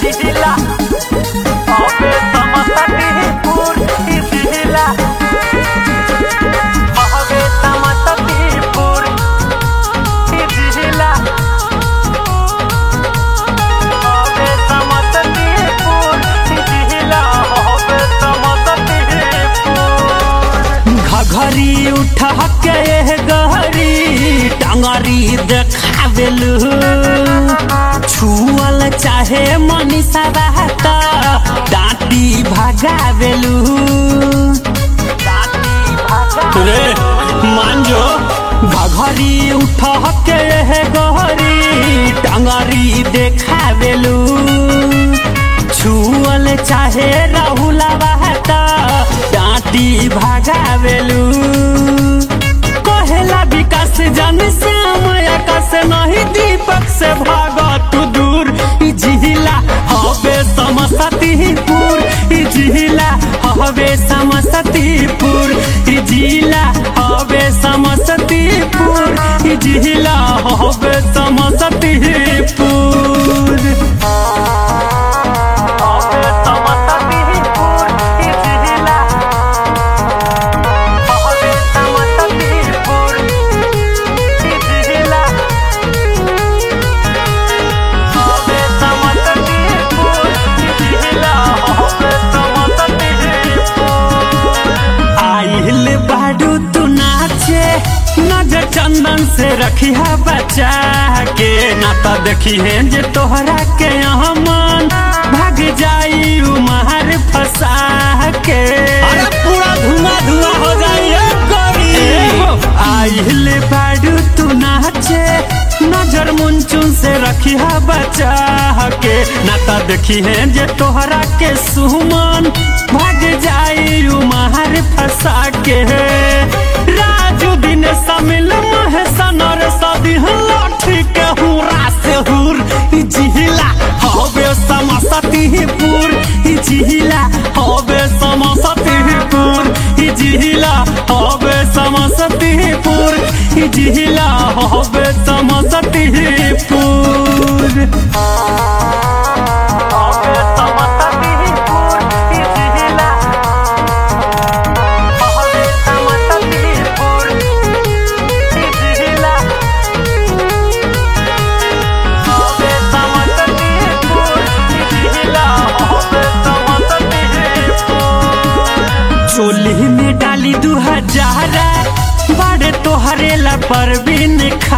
जिला अबे समस्तीपुर ई जिला अबे समस्तीपुर ई जिला अबे समस्तीपुर ई जिला अबे समस्तीपुर घघरी उठा के गहरी टांगरी देखावेलू छुअल चाहे मनीषा रहत डांटी भगावेलू रे मान जो घघरी उठा के गहरी टांगरी देखावेलू छुअल चाहे राहुला बहत डांटी भगावेलू कहेला विकास जन श्याम आकाश नहीं दीपक से भाग तू दूर ई जिला हवे समस्तीपुर ई जिला हवे समस्तीपुर ई जिला हवे समस्तीपुर ई जिला हवे समस्तीपुर अबे समस्तीपुर ई जिला अबे समस्तीपुर ई जिला अबे समस्तीपुर ई जिला अबे समस्तीपुर आइल बाडू तू नाचे नजर चंदन से रखी है बचा के ना तो देखी है जे तोहरा के यहाँ मन भाग जाई उमहर फंसा के अरे पूरा धुआं धुआं हो जाई गोरी आइल बाडू तू नाचे नजर मुंचुन से रखी है बचा के ना तो देखी है जे तोहरा के सुमन भाग जाई उमहर फंसा के राजू दिन समिल महेशन और सदी लाठी के हुरा से हुर ई जिहिला हवे समस्तीपुर ई जिहिला हवे समस्तीपुर ई जिहिला हवे समस्तीपुर ई जिहिला हवे समस्तीपुर अबे समस्तीपुर ई जिला अबे समस्तीपुर ई जिला अबे समस्तीपुर ई जिला अबे समस्तीपुर चोली में डाली दू हजारा बड़े तोहरे ला परवीन खा